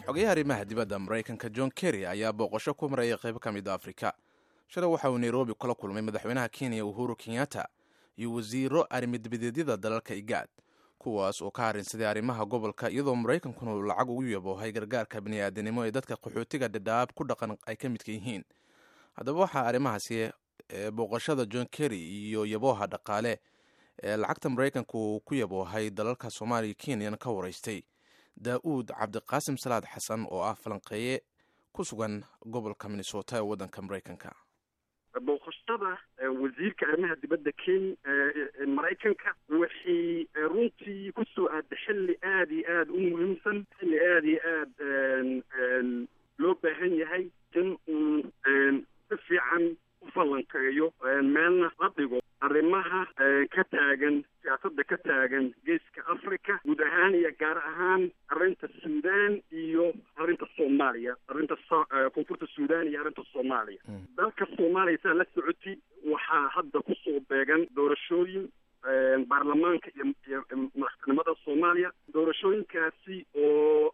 xogayaha arrimaha dibadda maraykanka john kerry ayaa booqasho ku maraya qaybo ka mid a afrika shalay waxa uu nairobi kula kulmay madaxweynaha kenya uhuru kenyatta iyo wasiiro arrimidibadeedyada dalalka igaad kuwaas oo ka harinsaday arrimaha gobolka iyadoo maraykankuna uu lacag ugu yaboohay gargaarka bini'aadanimo ee dadka qaxootiga dhadhaab ku dhaqan ay ka midka yihiin haddaba waxaa arrimahaasi booqashada john kerry iyo yabooha dhaqaale ee lacagta maraykanka uu ku yaboohay dalalka soomaaliya kenyan ka waraystay daa-uud cabdiqaasim salaad xasan oo ah falanqeeye ku sugan gobolka minnesota ee waddanka maraykanka booqashada wasiirka arrimaha dibadda kenya maraykanka waxay runtii kusoo aada xilli aada iyo aada u muhiimsan xilli aada iyo aada loo baahan yahay in uu si fiican u falanqeeyo meelna la dhigo arrimaha ka taagan siyaasadda ka taagan geeska africa guud ahaan iyo gaar ahaan arrinta suudan iyo arrinta soomaaliya arrinta koonfurta suudan iyo arrinta soomaaliya dalka soomaaliya saa la socoti waxaa hadda kusoo beegan doorashooyin baarlamaanka iyo iyo madaxtinimada soomaaliya doorashooyinkaasi oo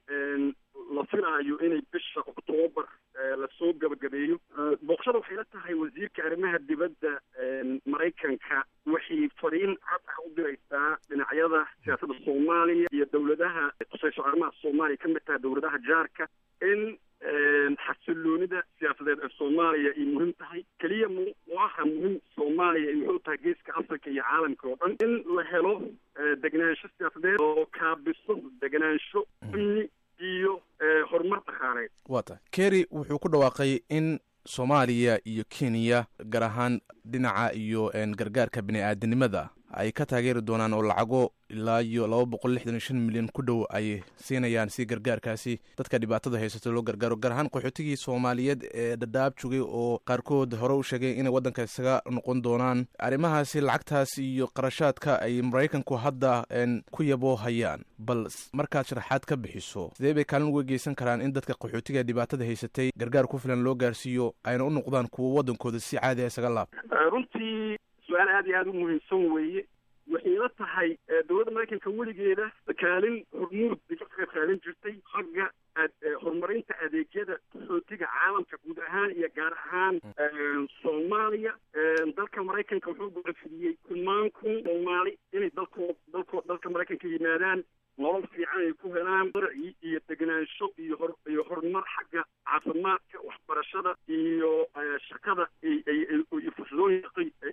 la filaayo inay bisha octoobar lasoo gabagabeeyo booqashada waxay la tahay wasiirka arrimaha dibadda maraykanka waxay fariin cad ah u diraysaa dhinacyada siyaasadda soomaaliya iyo dowladaha kusayso arrimaha soomaaliya ka mid taha dowladaha jaarka in xasiloonida siyaasadeed ee soomaaliya ay muhiim tahay keliya m waaha muhiim soomaaliya ay wuxuu tahay geeska africa iyo caalamka oo dhan in la helo degenaansho siyaasadeed oo kaabiso degenaansho amni iyo horumar dhaqaaleed waa tahay kerry wuxuu ku dhawaaqay in soomaaliya iyo kenya gaar ahaan dhinaca iyo gargaarka bini-aadanimada ay ka taageeri doonaan oo lacago ilaa iyo laba boqol lixdan iyo shan milyan ku dhow ay siinayaan si gargaarkaasi dadka dhibaatada haysato loo gargaaro gaar ahaan qaxootigii soomaaliyeed ee dhadhaab jogay oo qaarkood hore u sheegay inay waddanka isaga noqon doonaan arrimahaasi lacagtaas iyo qarashaadka ay maraykanku hadda ku yaboohayaan bal markaad sharaxaad ka bixiso sidee bay kaalin uga geysan karaan in dadka qaxootiga dhibaatada haysatay gargaar ku filan loo gaarsiiyo ayna u noqdaan kuwo waddankooda si caadi a isaga laab runtii su-aal aada iyo aada u muhiimsan weeye waxay la tahay dowladda maraykanka weligeeda kaalin hormuud bay ka qayb qaadan jirtay xagga horumarinta adeegyada qaxootiga caalamka guud ahaan iyo gaar ahaan soomaaliya dalka maraykanka wuxuu go'aanfidiyey kumaan kun soomaali inay dalkoo dalko dalka maraykanka yimaadaan nolol fiican ay ku helaan darci iyo degenaansho iyo hor iyo horumar xagga caafimaadka waxbarashada iyo shaqada iyo fursadooyin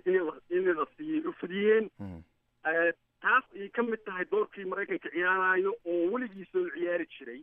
inay la siiyey u fidiyeen taas ay ka mid tahay doorkii maraykanka ciyaarayo oo weligiisa u ciyaari jiray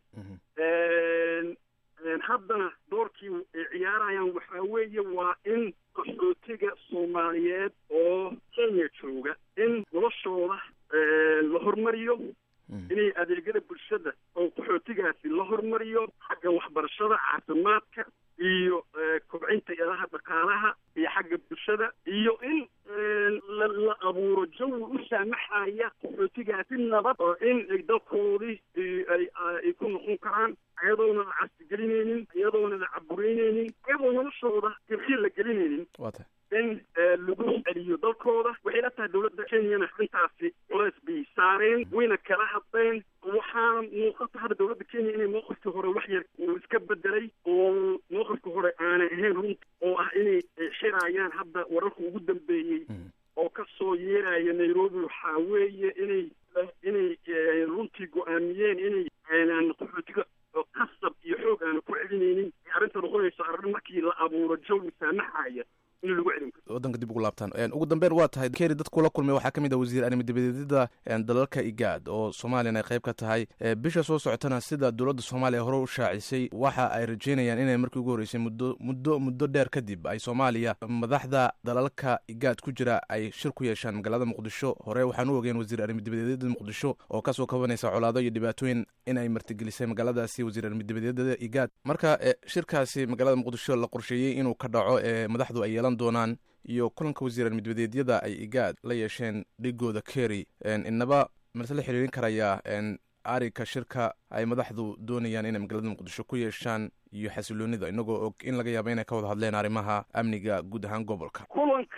haddana doorkii ay ciyaarayaan waxaa weeye waa in qaxootiga soomaaliyeed oo kenya jooga in noloshooda la hormariyo inay adeegyada bulshada oo qaxootigaasi la hormariyo xagga waxbarashada caafimaadka iyo kobcinta ilaha dhaqaalaha iyo xagga bulshada iyo in la abuuro jawi u saamaxaya qaxootigaasi nabad oo in ay dalkoodii ay ku noqon karaan iyadoona la cabsigelinaynin iyadoona la cabureyneynin iyadoo noloshooda dirxiir la gelinaynin in lagu celiyo dalkooda waxay la tahay dowladda kenyana intaasi culays bay saareen wayna kala hadleen waxaana muuqata hadda dowladda kenya inay mowqifkii hore wax yar uu iska bedelay oo mowqifkii hore aanay ahayn runta oo ah inay xiraayaan hadda wararka ugu dambeeyey oo kasoo yeeraya nairobi waxaa weeye inay inay runtii go-aamiyeen inay aanan qaxootiga qasab iyo xoog aana ku celinaynin arrinta noqonayso arrin markii la abuuro jawi saamaxaya in lagu celin karo waddanka dib ugu laabtaan ugu dambeyn waa tahay keri dadkula kulmay waxaa ka mid ah wasiir arrimidibadeedyada dalalka igaad oo soomaaliyana ay qayb ka tahay bisha soo socotana sida dowladda soomaaliya hore u shaacisay waxa ay rajeynayaan inay markii ugu horreysay muddo muddo muddo dheer kadib ay soomaaliya madaxda dalalka igaad ku jira ay shir ku yeeshaan magaalada muqdisho hore waxaan u ogeen wasiir arrimidibadeedyada muqdisho oo kasoo kabanaysa colaado iyo dhibaatooyin in ay martigelisay magaaladaasi wasiir arrimidibadeedyada igaad marka shirkaasi magaalada muqdisho la qorsheeyey inuu ka dhaco ee madaxdu ay yeelan doonaan iyo kulanka wasiiran midbadeedyada ay igaad la yeesheen dhigooda kerry inaba mase la xiriirin karayaa ariga shirka ay madaxdu doonayaan inay magaalada muqdisho ku yeeshaan iyo xasiloonida inagoo og in laga yaabo inay ka wada hadleen arrimaha amniga guud ahaan gobolka kulanka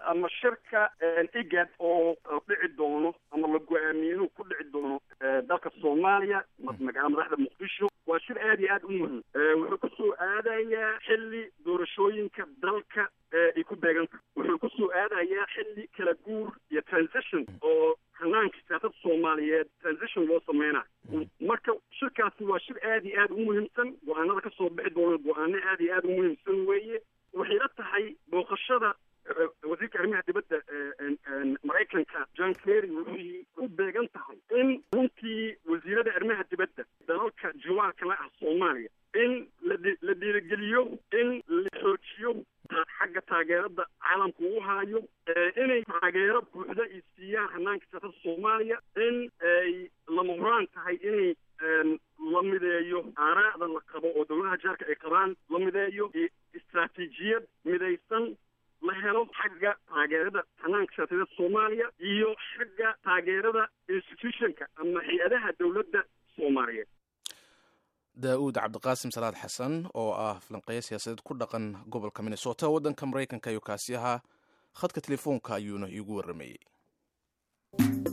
ama shirka igad oo dhici doono ama la go-aamiye inuu ku dhici doono dalka soomaaliya magaala madaxda muqdisho waa shir aad iyo aad u muhim wuxuu kusoo aadayaa xilli doorashooyinka dalka ay ku beeganta wuxuu kusoo aadayaa xilli kala guur iyo transition oo hanaanka siyaasada soomaaliyeed transition loo sameynayo marka shirkaasi waa shir aad iyo aad u muhiimsan go-aanada kasoo bixi doona go-aano aad iyo aad u muhiimsan weeye waxay la tahay booqashada wasiirka arrimaha dibadda maraykanka john kerry waxay u beegan tahay in runtii wasiirada arrimaha dibadda dalalka jiwaalka la ah soomaaliya in la dhiirigeliyo in la xoojiyo xagga taageerada caalamka uu haayo inay taageero buuxda ay siiyaan hanaanka siyaasada soomaaliya in ay lama huraan tahay inay la mideeyo aaraa'da la qabo oo dowladaha jaarka ay qabaan la mideeyo istraatiijiyad midaysan la helo xagga taageerada hanaanka siyaasadeed soomaaliya iyo xagga taageerada institutionka ama hay-adaha dowladda soomaaliyeed daa-uud cabdiqaasim salaad xasan oo ah falanqeeyo siyaasadeed ku dhaqan gobolka minnesota waddanka maraykanka iyo kaasi ahaa khadka telefoonka ayuuna iigu warramayey